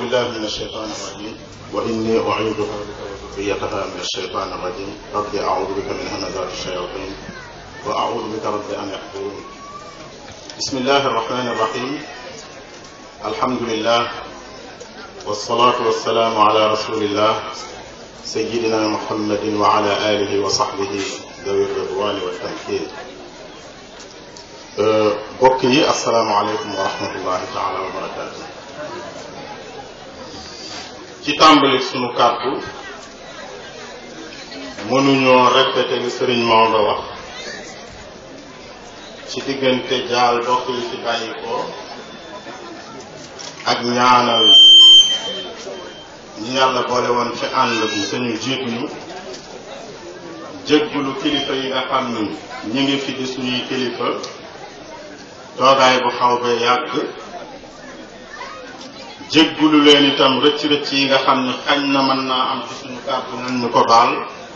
بالله من الشيطان الرجيم وإني أعيذها بك وذريتها من الشيطان الرجيم رب أعوذ بك من همزات الشياطين وأعوذ بك رب أن يحضرون بسم الله الرحمن الرحيم الحمد لله والصلاة والسلام على رسول الله سيدنا محمد وعلى آله وصحبه ذوي الرضوان والتمكين bokk yi asalaamaaleykum wa rahmatullahi taala wa barakaatu ci tàmbali sunu kàddu mënuñoo répété li sëriñ Maodo wax ci diggante jaal bokk yi ci bàyyi ko ak ñaanal ñi yàlla boole woon ci ànd bi suñu jiituñu jéggulu kilifa yi nga xam ni ñi ngi fi di suñuy kilifa toogaay bu xaw bee yàgg jéggulu leen itam rëcc-rëcc yi nga xam ne xañ na mën naa am ci suñu kàddu nañ ñu ko baal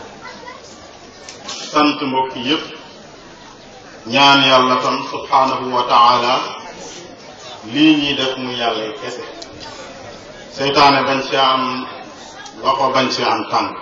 sant mbokk yépp ñaan yàlla tam subhanahu wa taala lii ñuy def mu yàlla kese seytaane bañ ci am loxo bañ ci am tànk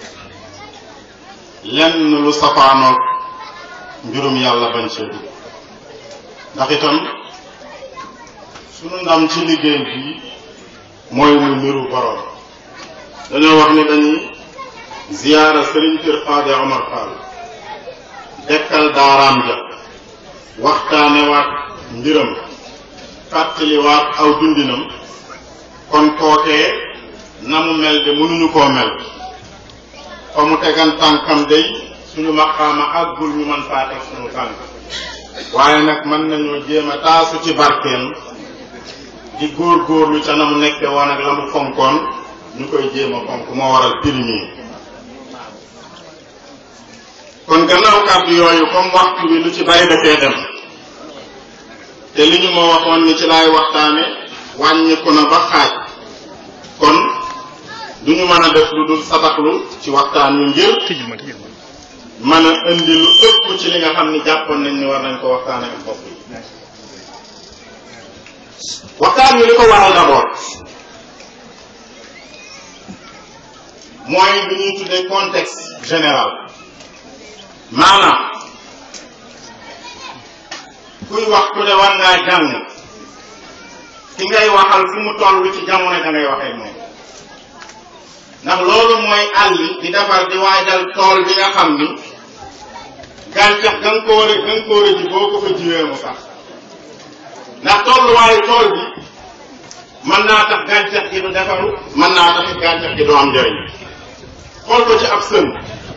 lenn lu safaanoog mbirum yàlla bañ cee dugg ndax itam sunu ndam ci liggéey bi mooy muy mbiru borom dañoo wax ni dañuy ziyaara sëriñ Kër Fade Omar Fall dekkal daaraam ja waxtaanewaat mbiram fàttaliwaat aw dundinam kon kookee na mu mel de mënuñu koo mel fa mu tegan tànkam day suñu maqaama àggul ñu mën faa teg suñu tànk waaye nag mën nañoo jéem a taasu ci barkeem di góor-góorlu ca na mu nekke woon ak la mu fonkoon ñu koy jéem a fonk moo waral pirimi kon gannaaw kàddu yooyu comme waxtu bi lu ci bari dafee dem te li ñu ma waxoon ni ci laay waxtaane wàññiku na ba xaaj kon du ñu mën a def lu dul sabaxlu ci waxtaan wi ngir mën a indi lu ëpp ci li nga xam ni jàppoon nañ ni war nañ ko waxtaane ak bopp yi waxtaan wi li ko waral d'abord mooy lu ñuy tuddee contexte général maanaam kuy wax ku ne war ngaa jàng ki ngay waxal fu mu toll ci jamono da ngay waxee moom ndax loolu mooy àll di defar di waajal tool bi nga xam ni gàncax ga nga ko war a ga nga ko war a ji boo ko fa jiwee mu sax ndax tolluwaayu tool bi mën naa tax gàncax gi du defaru mën naa tax gàncax gi du am njëriñ xool ko ci ab sën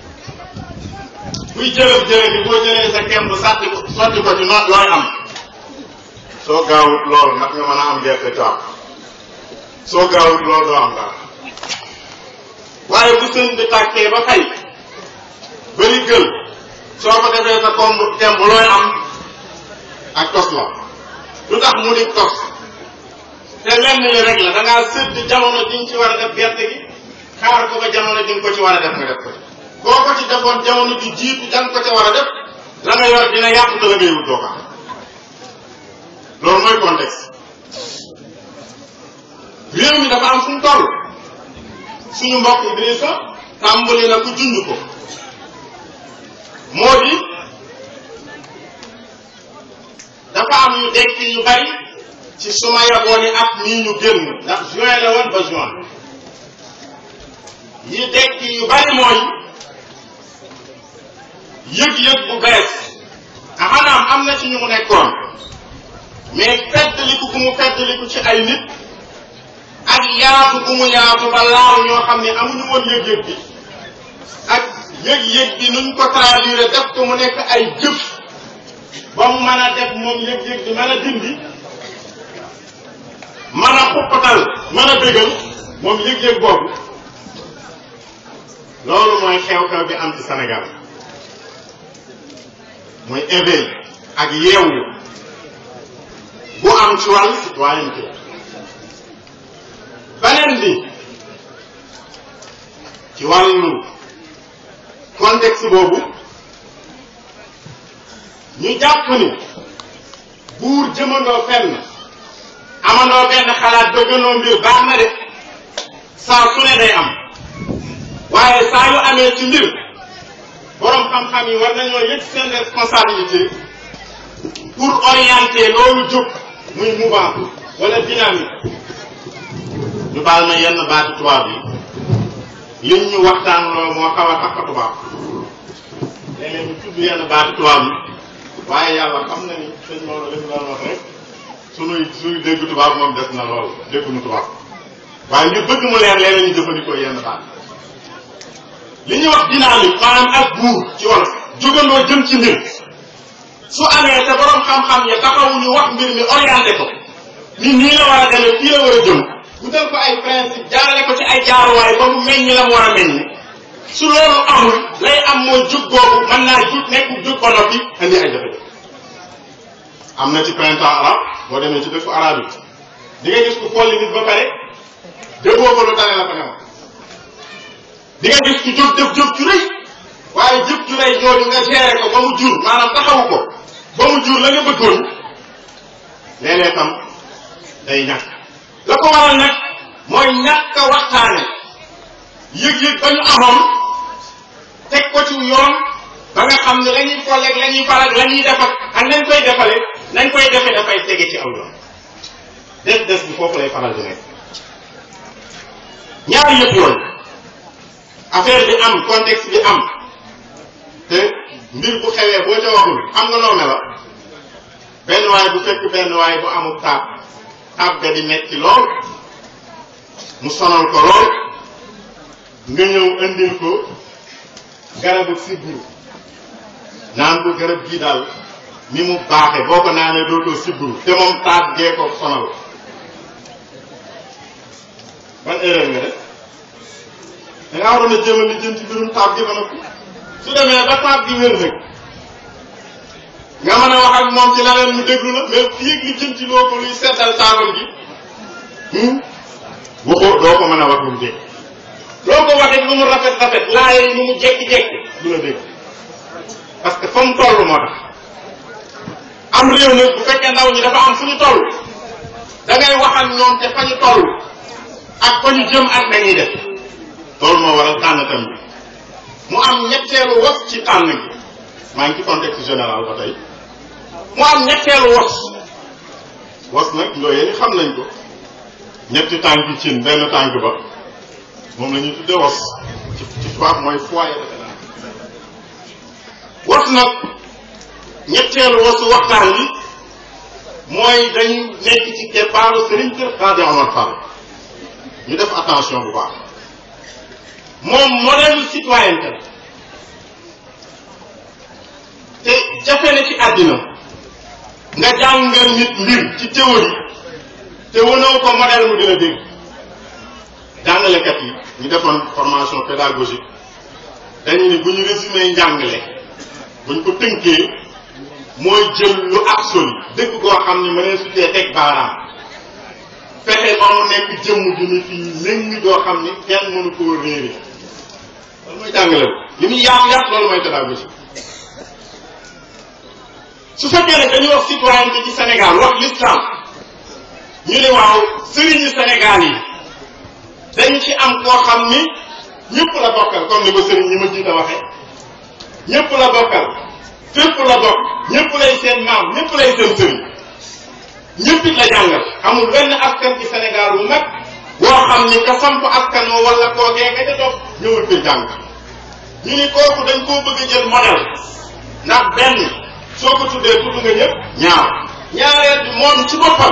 buy jërëf jërëf bi boo jëlee sa kemb sàtti ko sotti ko ci noot looy am soo gaawut loolu nag nga mën a am gerte caaf soo gaawut loolu doo am dara waaye bu sën bi tàkkee ba fay bëri gël soo ko defee sa komb kemb looy am ak tos la lu tax mu di tos te lenn li rek la da ngaa sëdd jamono ji nga ci war a def gerte gi xaar ko ba jamono ji nga ko ci war a def nga def ko ci boo ko ci defoon jamono ji jiitu da nga ko ci war a def la nga yor dina yàqu te la ngay wut doo ko am loolu mooy contexte réew mi dafa am fu mu toll suñu mbokk Idrissa tàmbali na ku junj ko moo di dafa am yu dekki yu bari ci suma yaboon yi at mii ñu génn ndax juin la woon ba juin yi dekki yu bari mooy yëg-yëg bu bees axanaam am na ci ñu mu nekkoon mais feddliku gu mu feddliku ci ay nit ak yaatu gu mu yaatu ba laaw ñoo xam ne amuñu woon yëg-yëg bi ak yëg-yëg bi nuñ ko traduire def ko mu nekk ay jëf ba mu mën a def moom yëg-yëg bi mën a dindi mën a xuppatal mën a bégal moom yëg-yëg boobu loolu mooy xew-xew bi am ci Sénégal mooy éveil ak yeewu bu am ci wàllu citoyenneté beneen bi ci wàllu contexte boobu ñu jàpp ni buur jëmandoo fenn amandoo benn xalaat bëggandoo mbir baax na de saa su ne day am waaye saa yu amee ci mbir borom xam-xam yi war nañoo yëg seen responsabilité pour orienter loolu jóg muy mouvement wala dynamique ñu baal ma yenn baati tubaab yi liñ ñu waxtaan loo moo xaw a takk tubaab léeg-léeg ñu tudd yenn baati tubaab yi waaye yàlla xam na ni sëñ Maodo li mu doon wax rek sunuy sunuy dégg tubaab moom des na lool dégguñu tubaab waaye ñu bëgg mu leer léeg ñu jëfandikoo yenn baat li ñuy wax dynamique maanaam ak buur ci wolof jógandoo jëm ci mbir su amee te borom xam-xam ya taxawuñu wax mbir mi orienté ko ni nii la war a demee fii la war a jëm wutal ko ay principe jaarale ko ci ay jaaruwaay ba mu meññ la mu war a meññ su loolu amul lay am mooy jug googu mën naa jug nekk jug ba noppi indi ay jafe-jafe am na ci printemps arabe boo demee ci dëkku arabe yi di nga gis ku folli nit ba pare déggoo ko lu tane la ko newoon di nga gis ku jóg jëf jëf ju rëy waaye jëf ju rëy jooju nga géré ko ba mu jur maanaam taxawu ko ba mu jur la nga bëggoon léeg-léeg tam day ñàkk la ko waral nag mooy ñàkk a waxtaane yëg-yëg ba ñu amoon teg ko ci yoon ba nga xam ne la ñuy folleeg la ñuy faral la ñuy def ak nañ koy defale nañ koy defe dafay tege ci aw yoon des des bi foofu lay faral di nekk ñaari yëpp yooyu affaire bi am contexte bi am te mbir bu xewee boo ca waxul xam nga noo mela benn waay bu fekk benn waay bu amul taab taab ga di metti lool mu sonal ko lool nga ñëw indil ko garabu sibbiru naan ko garab gii daal ni mu baaxe boo ko naanee dootoo sibbiru te moom taab gee ko sonal ban erreur nga def da ngaa waroon a jéem a li jëm ci mbirum taab gi ba noppi su demee ba taab gi wér nag nga mën a wax ak moom ci leneen mu déglu la mais fii ak li jëm ci loo ko luy seddal taabal gi waxoo doo ko mën a wax lu mu dégg loo ko waxee lu mu rafet rafet laaye lu mu jekki-jekki du la dégg parce que fa mu toll moo tax am réew nag bu fekkee ndaw ñi dafa am fu ñu toll da ngay wax ak ñoom te fa ñu toll ak fa ñu jëm ak nañuy def loolu moo waral tànn tam bi mu am ñetteelu was ci tànn gi maa ngi ci contexte général ba tey mu am ñetteelu was was nag looyee ni xam nañ ko ñetti tànki cin benn tànk ba moom la ñuy tudde was ci ci tubaab mooy foyer defe naa was nag ñetteelu wasu waxtaan wi mooy dañu nekk ci keppaaru Serigne Kër Xaadi Omar Fall ñu def attention bu baax moom modèle citoyenneté la te jafe na ci àddina nga jàngal nit mbir ci théorie te wanoo ko modèle mu dina dégg jàngalekat yi ñu defoon formation pédagogique dañu ni bu ñu résumé njàngale buñ ko tënkee mooy jël lu absolu dëgg koo xam ni mënee sutee teg baaraam fexe ba mu nekk jëmm ju ni fii léng doo xam ni kenn mënu koo réere loolu mooy jàngale li muy yaatu yaatu loolu mooy pédagogie su fekkee ne dañu wax citoyenneté ci Sénégal wax l'islam ñu ne waaw sëriñu Sénégal yi dañu ci am koo xam ni ñëpp la bokkal comme ni ko sëriñ ñi ma jiita waxee ñëpp la bokkal fépp la bokk ñëpp lay seen maam ñëpp lay seen sëriñ ñëpp it la jàngal amul benn askan ci Sénégal bu mag boo xam ni ka samp askan moo wala kookee nga ca topp ñëwul fi jàng ñu ni kooku dañ koo bëgg a jël modèle ndax benn soo ko tuddee tudd nga ñëpp ñaar ñaareel bi moom ci boppam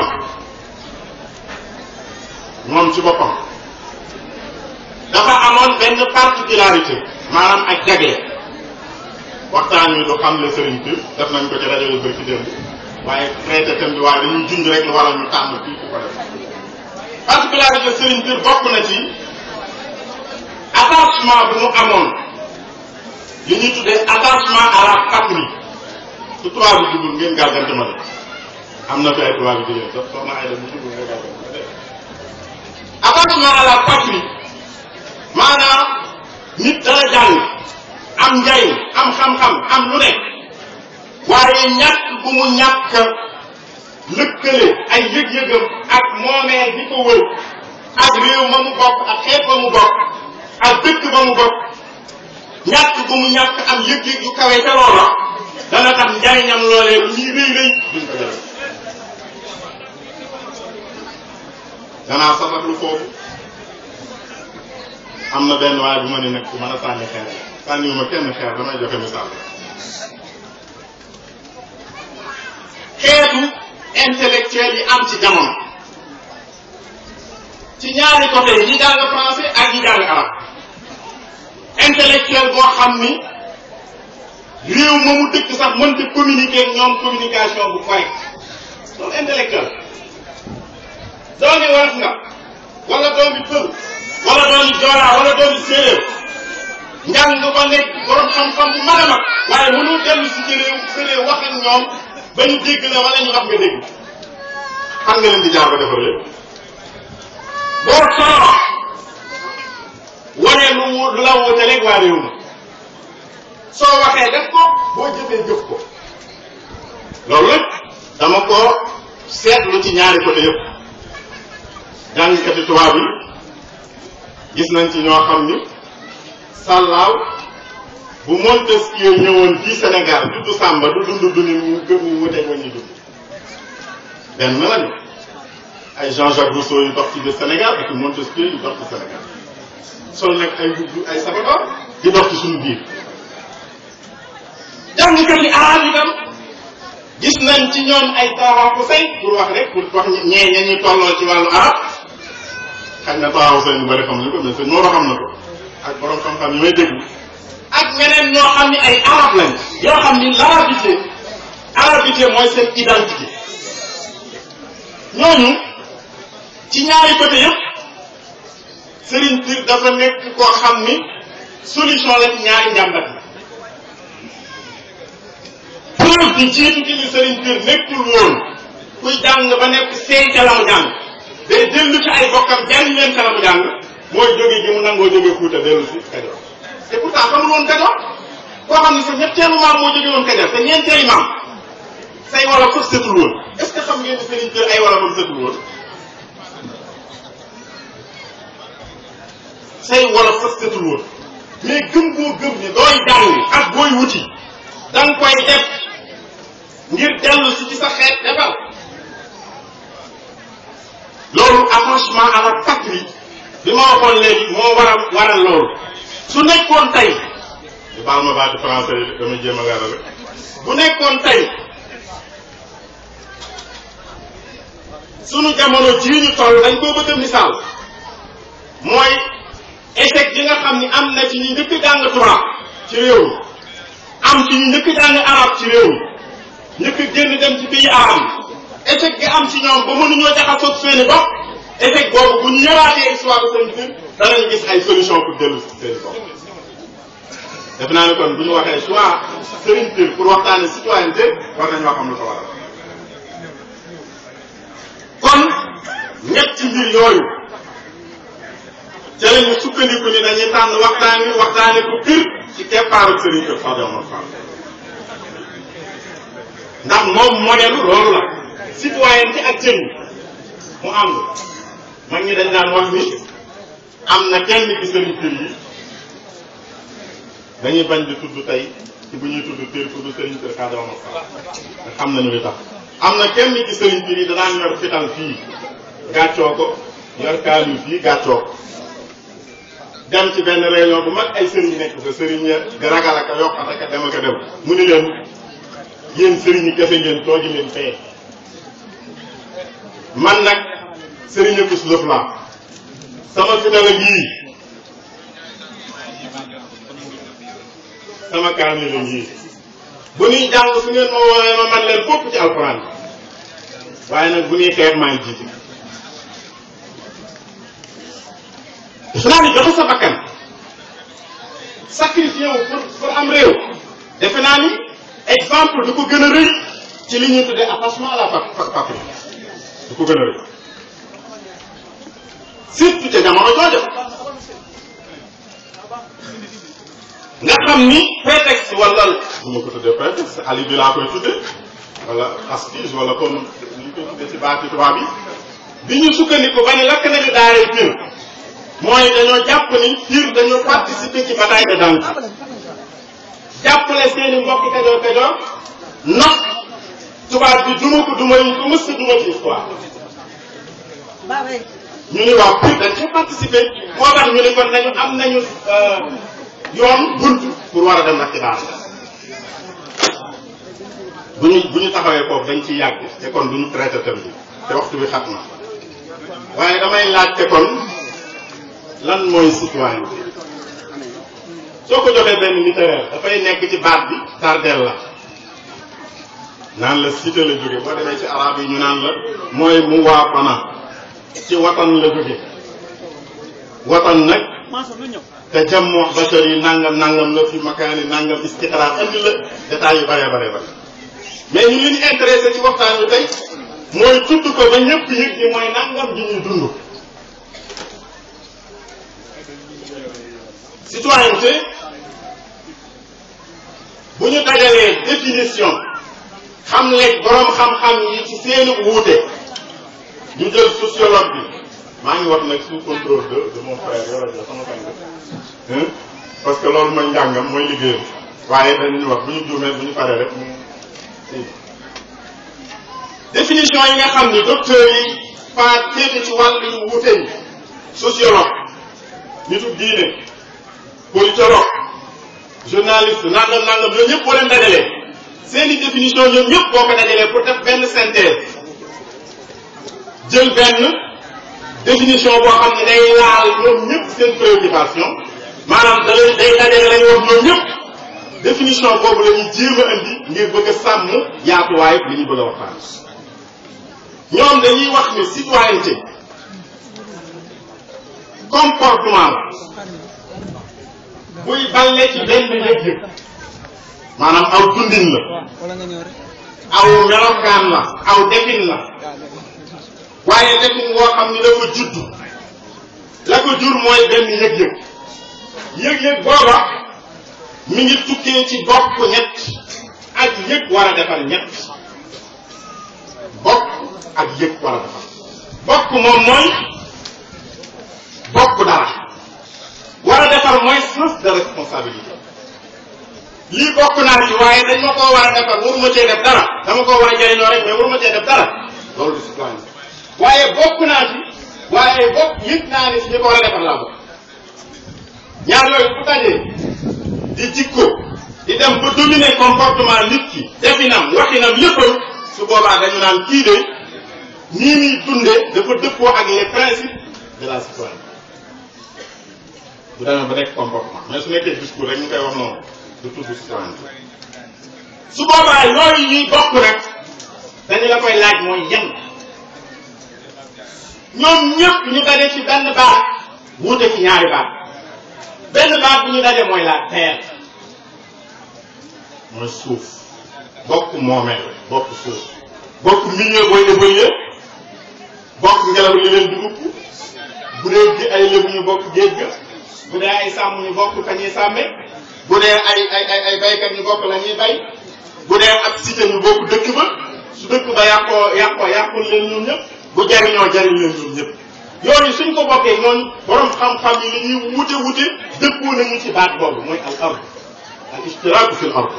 moom ci boppam dafa amoon benn particularité maanaam ak jagle waxtaan wi du xam le sëriñ bi def nañ ko ci rajo yu bëri ci démb waaye traité thème bi waaye dañuy junj rek lu waral ñu tànn fii ku ko def particularité sëriñ bi bokk na ci attachement bu mu amoon li ñuy tuddee attachement à la patrie su tubaab bi jubul ngeen gàggante ma de am na fi ay tubaab yu jigéen sax soxna ay dem bu jubul nga gàggante ma de attachement à la patrie maanaam nit dana jàng am njariñ am xam-xam am lu nekk waaye ñàkk bu mu ñàkk lëkkale ay yëg-yëgam ak moomee di ko wër ak réew ma mu bokk ak xeet ba mu bokk ak dëkk ba mu bokk ñàkk bu mu ñàkk am yëg-yëg yu kawe ca loola dana tax njariñam loolee lu ñuy rëy rëy duñ ko jël danaa sabatlu foofu am na benn waaye bu ma ne nag ku mën a sànni xeer sànniwuma kenn xeer damay joxe misaal xeetu intellectuel yi am ci jamono ci ñaari côté yi ñi jàng français ak ñi jàng arab intellectuel boo xam ni réew ma mu dëkk sax mënta communiquer ak ñoom communication bu correct loolu intellectuel doomi wolof nga wala doomi pël wala doomi joolaa wala doomi séeréer njàng nga ko nekk borom xam-xam bu mag a mag waaye mënul dellu si ci réew sa réew wax ak ñoom ba ñu dégg la wala ñu wax nga dégg xam nga leen di jaar ba defar lépp boo solo wane lu mu lu la wutaleeg waa réew ma soo waxee def ko boo jëfee jëf ko loolu nag dama ko seetlu ci ñaari côté yëpp jàngkati tubaab yi gis nañ ci ñoo xam ni sàllaaw bu Montesquieu ñëwoon fii Sénégal dudd Samba du dund du ni mu gëm ni mu teg wa ñuy dund benn lañu ay Jean-Jacques Rousseau yu dox ci biir Sénégal ak Montesquieu yu dox ci Sénégal sol nag ay mbubb ay sabadoor di dox ci suñu biir jàngkat yi arab itam gis nañ ci ñoom ay taxaw ku say pour wax rek pour wax ñee ña ñuy tolloo ci wàllu arab xañ na taxaw seen ñu bëri xam nañ ko mais sëñ Moro xam na ko ak borom xam-xam yi may déglu ak ñeneen ñoo xam ni ay arab lañ yoo xam ni l'arabité arabité mooy seen identité ñooñu ci ñaari côté yëpp Serigne Pire dafa nekk koo xam ni solution la ci ñaari njàmbat la preuve bi jiitu ci ni Serigne Pire nekkul woon kuy jàng ba nekk seey ca la mu jàng day dellu ci ay bokkam jàng leen ca la mu jàng mooy jóge gi mu nangoo jóge Fuuta dellu si Kajoor te pourtant xamul woon Kajoor koo xam ni sa ñetteelu maam moo jóge woon Kajoor te ñeenteeli maam say wala foofu setul woon est-ce que xam ngeen ni Serigne Pire ay wala foofu setul woon say wala foofu setul woon mais gëm boo gëm ni dooy jàng ak booy wuti da nga koy def ngir dellu si ci sa xeet defal loolu attachement à la patrie bi ma waxoon léegi moo waral waral loolu su nekkoon tey di baal ma baati français yi damay jéem a leeral rek bu nekkoon tey sunu jamono jii ñu toll dañ koo bëgg a misaal mooy échec bi nga xam ni am na ci ñu njëkk jàng tubaab ci réew mi am ci ñu njëkk jàng arab ci réew mi njëkk génn dem ci pays arab yi échec gi am ci ñoom ba mënuñoo jaxasoog seeni bopp échec boobu bu ñu ñëwaatee histoire de Serigne Pire danañ gis ay solution pour dellu si seeni bopp def naa ne kon bu ñu waxee choix Serigne Pire pour waxtaane citoyenneté war nañoo xam lu ko waral kon ñetti mbir yooyu ca la ñu sukkandiku ni dañuy tànn waxtaan wi waxtaane ko Pire ci keppaaru Serigne Pire Sadio Omar Fall ndax moom modèle loolu la citoyenneté ak jën mu ànd mag ñi dañ daan wax ni am na kenn ci Serigne Pire yi dañuy bañ di tudd tey ci bu ñuy tudd Pire tudd Serigne Pire Sadio Omar Fall te xam nañu li tax am na kenn ci Serigne Pire yi danaan yor fital fii gàccoo ko yor kaanu fii gàccoo ko dem ci benn réunion bu mag ay sëriñ nekk fa sëriñ ya di ragal ak a yokk ak a dem ak a dem mu ni leen yéen sëriñ yi kese ngeen toogi leen fee man nag sëriñ akus lëf laa sama fital a ngii sama kaamil la ngii bu ñuy jàng su ngeen ma woowee ma man leen fopp ci alxuraan waaye nag bu ñuy xeex maa ngi jiite defe naa ni joxe sa bakkan sacrifié wu pour pour am réew defe naa ni exemple du ko gën a rëy ci li ñuy tuddee attachement à la patrie du ko gën a rëy surtout ca jamono jooju nga xam ni prétexte wala bu ma ko tuddee prétexte ali bi laa koy tuddee wala aspige wala comme ni ñu koy tuddee ci baati tubaab yi bi ñu sukkandiku ba ni lakk nañu daaray Pire mooy dañoo jàpp ni Pire dañoo participer ci bataille de Danki jàppale seeni mbokki Kajoor Kajoor not tubaab bi duma ko duma yi ko mës a duma ci histoire ñu ni waaw Pire dañ cee participer moo tax ñu ni kon nañu am nañu yoon bunt pour war a dem nag ci daara bu ñu bu ñu taxawee foofu dañ ciy yàgg te kon du ñu traité thème bi te waxtu bi xat na waaye damay laajte kon lan mooy citoyenneté soo ko joxee benn littéraire dafay nekk ci baat bi tardel la naan la cité la jóge boo demee ci arab yi ñu naan la mooy mu waafana ci watan la jóge watan nag te jammoo bachar yi nangam nangam la fi makaani nangam istiqraar andi la détails yu bare bare bare mais ñu li ñu intéressé ci waxtaan wi tey mooy tudd ko ba ñëpp yëg ni mooy nangam ji ñuy dund citoyenneté bu ñu dajalee définition xam leeg boroom xam-xam yi ci seeni wuute ñu jël sociologue bi maa ngi wax nag sous contrôle de de mon frère yoro ja sama sang parce que loolu mooy njàngam mooy liggéeyam waaye dañuy wax bu ñu juumee bu ñu paree rek définition yi nga xam ni docteur yi faa téete ci wàll yu wuute yi sociologue nitu diine politologue journaliste nangam nangam ñoom ñëpp boo leen dajalee seeni définition ñoom ñëpp boo ko dajalee pour def benn synthèse jël benn définition boo xam ne day laal ñoom ñëpp seen préoccupation maanaam da lay day dajale lañu wax ñoom ñëpp définition boobu la ñuy jéem a indi ngir bëgg a sàmm yaatuwaay li ñu bëgg a waxtaan ñoom dañuy wax ni citoyenneté comportement la buy balle ci benn yëg-yëg maanaam aw dundin la aw melokaan la aw defin la waaye defin woo xam ni dafa judd la ko jur mooy benn yëg-yëg yëg-yëg booba mi ngi tukkee ci bokk ñett ak yëg war a defar ñett bokk ak yëg war a defar bokk moom mooy bokk dara war a defar mooy sens de responsabilité lii bokk naa ci waaye dañ ma koo war a defar waruma cee def dara dama koo war a jëriñoo rek mais waruma cee def dara loolu du citoyen waaye bokk naa ci waaye bokk yëg naa ni si ñi ko war a defar laa bokk ñaar yooyu bu dajee di jikko di dem ba dominer comportement nit ki definam waxinam léppam su boobaa dañu naan kii de nii muy dunde dafa dëppoo ak les principes de la citoyenneté bu demee ba nekk comportement mais su nekkee discours rek ñu koy wax noonu du tudd citoyenneté su boobaa yooyu ñuy bokk rek dañu la koy laaj mooy yan ñoom ñëpp ñu daje ci benn baat wuute ci ñaari baat benn baat bu ñu daje mooy la terre mooy suuf bokk moomeel bokk suuf bokk milieu booy évoluer bokk ngelaw li leen dugub bu dee gi ay lébu ñu bokk géej ga bu dee ay sàmm ñu bokk ka ñuy sàmme bu dee ay ay ay ay baykat ñu bokk la ñuy bay bu dee ab cité ñu bokk dëkk ba su dëkk ba yàqoo yàqoo yàqul leen ñoom ñëpp bu jariñoo jariñ leen ñoom ñëpp yooyu suñ ko bokkee ñooñu borom xam-xam yi li ñuy wute wute dëppoo nañu ci baat boobu mooy al ard al istiraaku fil ard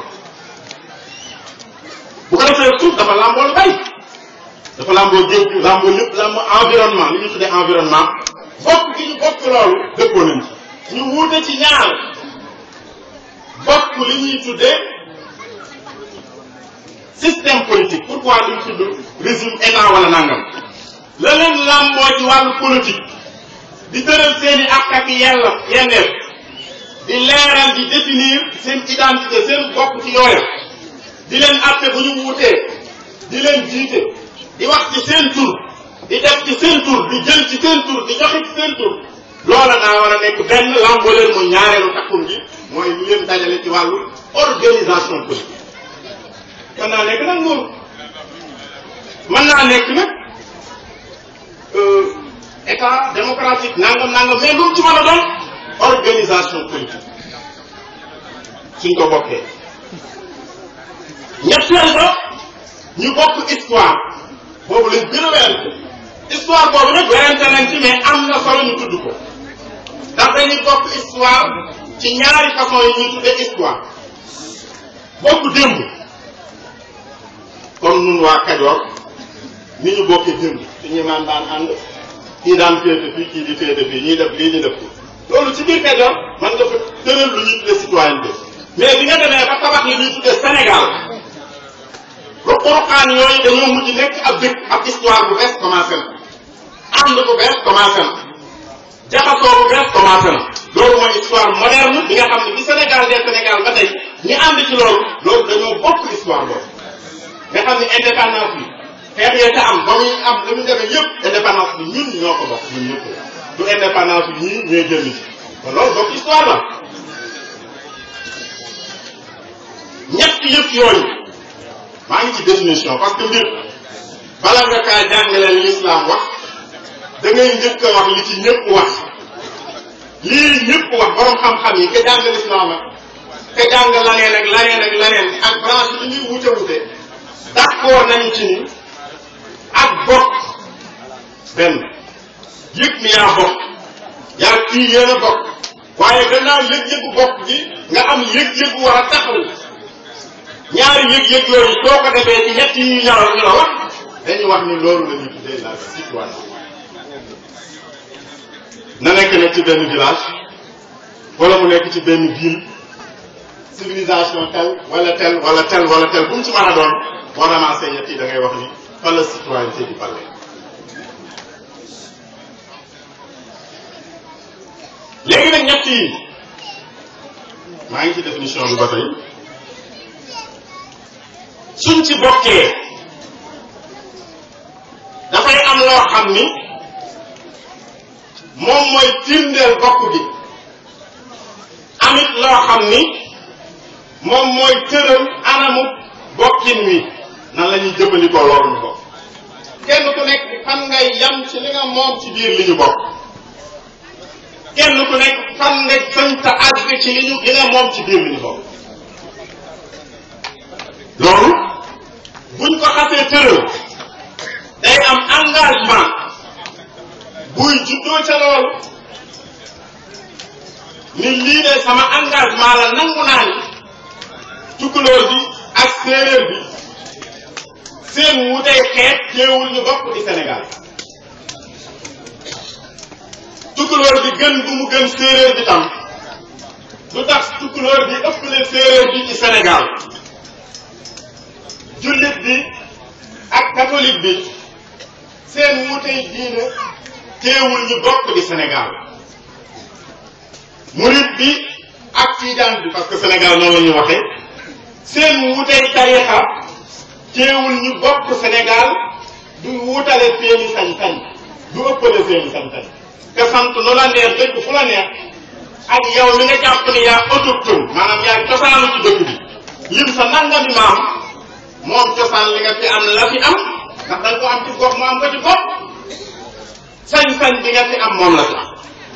bu ko defee suuf dafa làmboo lu bay dafa làmboo géej gi làmboo lépp làmboo environnement li ñu tuddee environnement bokk gi ñu bokk loolu dëppoo nañ ci ñu wuute ci ñaar bokk li ñuy tuddee système politique pourquoi duñ tudd régime état wala nangam la leen làmboo ci wàllu politique di tëral seen i ak ak yella yenneef di leeral di définir seen identité seen bopp ci yooya di leen àtte bu ñu wuutee di leen jiite di wax ci seen tur di def ci seen tur di jël ci seen tur di joxe ci seen tur loola daa war a nekk benn làmboo leen muy ñaareelu takkum gi mooy lu leen dajale ci wàllu organisation politique mën naa nekk nag nguur mën naa nekk nag état démocratique nangam nangam mais lu mu ci mën a doon organisation politique suñ ko bokkee ñetteel ba ñu bokk histoire boobu lañ gën a werante histoire boobu nag werante nañ ci mais am na solo ñu tudd ko ndax dañuy bokk histoire ci ñaari façon yi ñuy tuddee histoire bokk démb comme nun waa Kajoor ni ñu bokkee démb suñu maam daan ànd kii daan féete fii kii di féete fii ñuy def lii ñu def fii loolu ci biir Kajoor man nga fa tëral lu ñuy tuddee citoyenneté mais bi nga demee ba tabax li ñuy tuddee Sénégal ruq-ruqaan yooyu dañoo mujj nekk ab dëkk ab histoire bu bees commencé na ànd bu bees commencé na jaxasoo bu bees commencé na loolu mooy histoire moderne bi nga xam ne bi Sénégal des Sénégal ba tey ñi ànd ci loolu loolu dañoo bokk histoire boobu nga xam ne indépendance bi xeex yee ca am ba muy am li mu demee yëpp indépendance bi ñun ñoo ko bokk ñun ñëpp du indépendance bi ñii ñooy génn ci kon loolu bokk histoire la ñett yëpp yooyu maa ngi ci définition parce que mbir bala nga kaa jàngaleen l'islam wax da ngay njëkk a wax li ci ñëpp wax lii ñëpp wax borom xam-xam yi ka jàng l'islam ak ka jàng laneen ak laneen ak laneen ak branche yi ñuy wute wute d'accord nañu ci ni ak bokk benn yëg ni yaa bokk yaa kii yéen a bokk waaye gannaaw yëg-yëgu bokk gi nga am yëg-yëgu war a taxaw ñaari yëg-yëg yooyu soo ko defee ci ñett yi ñu ñaral ñu la wax dañu wax ni loolu la ñuy tuddee la citoyenneté na nekk nag ci benn village wala mu nekk ci benn ville civilisation tel wala tel wala tel wala tel bu mu ci mën a doon boo ramassé ñett yi da ngay wax ni fa la citoyenneté di balle léegi nag ñett yi maa ngi ci définition bi ba tey suñ ci bokkee dafay am loo xam ni moom mooy firndeel bokk gi amit loo xam ni moom mooy tëral anamu bokkin wi nan la ñuy jëfandikoo loolu ñu bokk kenn ku nekk fan ngay yam ci li nga moom ci biir li ñu bokk kenn ku nekk fan nga sëñta àgg ci li ñu li nga moom ci biir li ñu bokk loolu buñ ko xasee tëral day am engagement buy juddoo ca loolu ni lii de sama engagement la nangu naa ni tukulóor bi ak séeréer bi seen wutey xeet teewul ñu bokk di Sénégal tukulóor bi gën bu mu gën séeréer bi tam lu tax tukulóor bi ëppale séeréer bi ci Sénégal jullit bi ak catholique bi seen wutey diine teewul ñu bokk di Sénégal murit bi ak tiijaan bi parce que Sénégal noonu la ñuy waxee seen wutey tarixa teewul ñu bokk Sénégal du wutale seeni sañ-sañ du ëppale seeni sañ-sañ te sant nu la neex dëkk fu la neex ak yow mi nga jàpp ni yaa autochtone maanaam yaa cosaanu ci dëkk bi lim sa nangami maam moom cosaan li nga fi am la fi am ndax da nga ko am ci gox mu am ko ci gox sañ-sañ bi nga fi am moom la fi am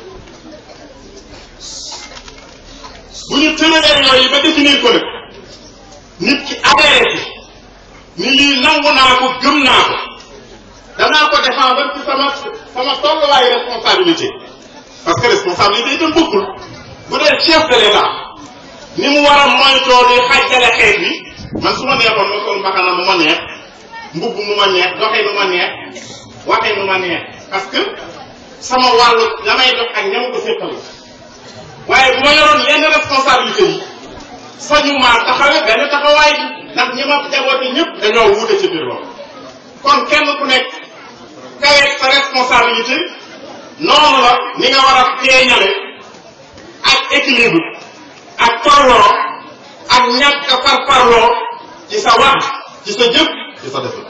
bu ñu tëralee yooyu ba définir ko nag nit ki adhéré ci ni lii nangu naa ko gëm naa ko danaa ko défendre ci sama sama tolluwaayu responsabilité parce que responsabilité itam bokkul bu dee chef de l'état ni mu war a moytoo di xàjjale xeet bi man su ma neexoon ma sol mbaxana mu ma neex mbubb mu ma neex doxee mu ma neex waxee mu ma neex parce que sama wàllu la may dox ak ñam ko séqal waaye bu ma yoroon yenn responsabilité yi sañu maa taxawe benn taxawaay bi ndax ñi ma jaboote ñëpp dañoo wuute ci biir loolu kon kenn ku nekk kaweeg sa responsabilité noonu la ni nga war a feeñale ak équilibre ak tolloo ak ñàkk a farfarloo ci sa wax ci sa jëf ci sa def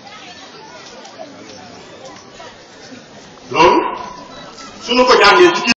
loolu suñu ko jàngee ci